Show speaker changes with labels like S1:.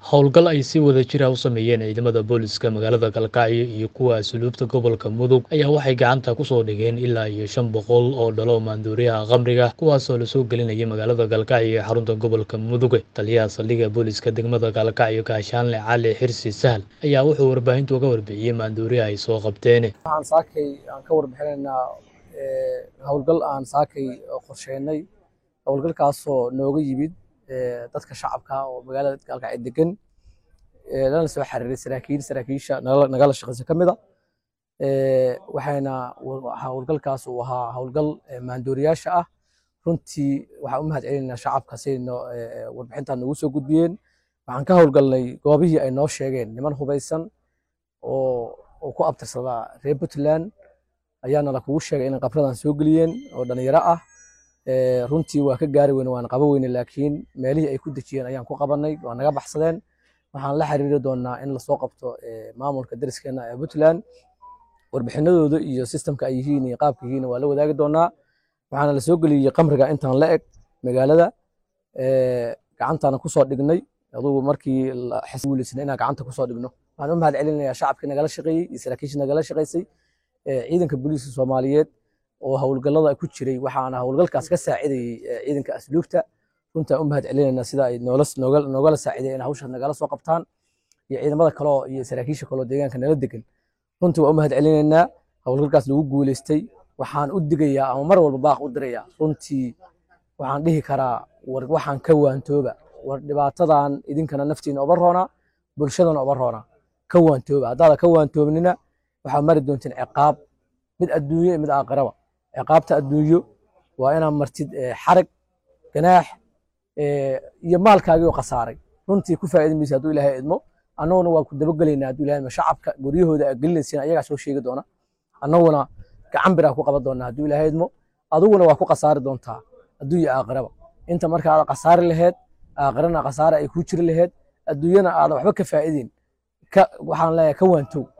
S1: howlgal ay si wada jir ah u sameeyeen ciidamada booliska magaalada galkacyo iyo kuwa asluubta gobolka mudug ayaa waxay gacanta kusoo dhigeen ilaa iyo shan boqol oo dhalo maanduuriyaha khamriga kuwaasoo lasoo gelinayay magaalada galkacyo ee xarunta gobolka mudug taliyaha saldhigga booliska degmada galkacyo gaashaanle cali xirsi sahal ayaa wuxuu warbaahintu uga warbixiyey maanduuriyaha ay soo qabteen
S2: waxaan saakay aan ka warbixinaynaa howlgal aan saakay qorsheynay howlgalkaasoo nooga yimid dadka shacabka oo magaalada gaalkacyo degan lana soo xiriiray saraakiil saraakiisha nagala shaqeysa ka mid a waxayna howlgalkaas uu ahaa howlgal maandooriyaasha ah runtii waxaan u mahad celinaynaa shacabka siday warbixintan noogu soo gudbiyeen waxaan ka howlgalnay goobihii ay noo sheegeen niman hubaysan oo ku abtirsadaa reer puntland ayaana la kugu sheegay inay qabradan soo geliyeen oo dhalinyaro ah runtii waa ka gaari weyne waan qaba weyne laakiin meelihii ay ku dejiyeen ayaan ku qabanay waa naga baxsadeen waxaan la xiriiri doonaa in lasoo qabto maamulka dariskeena ee puntland warbixinadooda iyo sistemka ay yihiin iyo qaabka yihiin waa la wadaagi doonaa waxaana lasoo geliyey qamriga intaan la eg magaalada gacantaana kusoo dhignay adugu markii xisguuleysna inaan gacanta kusoo dhigno waxaan u mahad celinayaa shacabkii nagala shaqeeyey iyo saraakiishii nagala shaqeysay ciidanka booliiska soomaaliyeed oo howlgallada ku jiray waxaana howlgalkaas ka saacidayey ciidanka asluubta runtaan u mahad celinaynaa sida ay noogala saacideen in hawshaas nagala soo qabtaan iyo ciidamada kaleo iyo saraakiisha kaleo deegaanka nala degan runtii waan u mahad celinaynaa howlgalkaas lagu guuleystay waxaan u digayaa ama mar walba baaq u dirayaa runtii waxaan dhihi karaa war waxaan ka waantooba war dhibaatadan idinkana naftiina oba roona bulshadana oba roona ka waantooba haddaada ka waantoobnina waxaa mari doonteen ciqaab mid adduunyo mid aakhiraba ciqaabta adduunyo waa inaad martid xarag ganaax iyo maalkaagii oo khasaaray runtii ku faa'iidi maysa hadduu ilaahay idmo annaguna waa ku dabagelaynaa hadduu ilahay idmo shacabka guryahooda aad gelinaysiin ayagaa soo sheegi doona annaguna gacan biraa ku qaban doonaa hadduu ilaahay idmo adiguna waa ku khasaari doontaa adduunya aakhiraba inta marka aad khasaari laheed aakhirana khasaare ay kuu jiri laheed adduunyana aadan waxba ka faa'iidin waxaan leeyahay ka waantow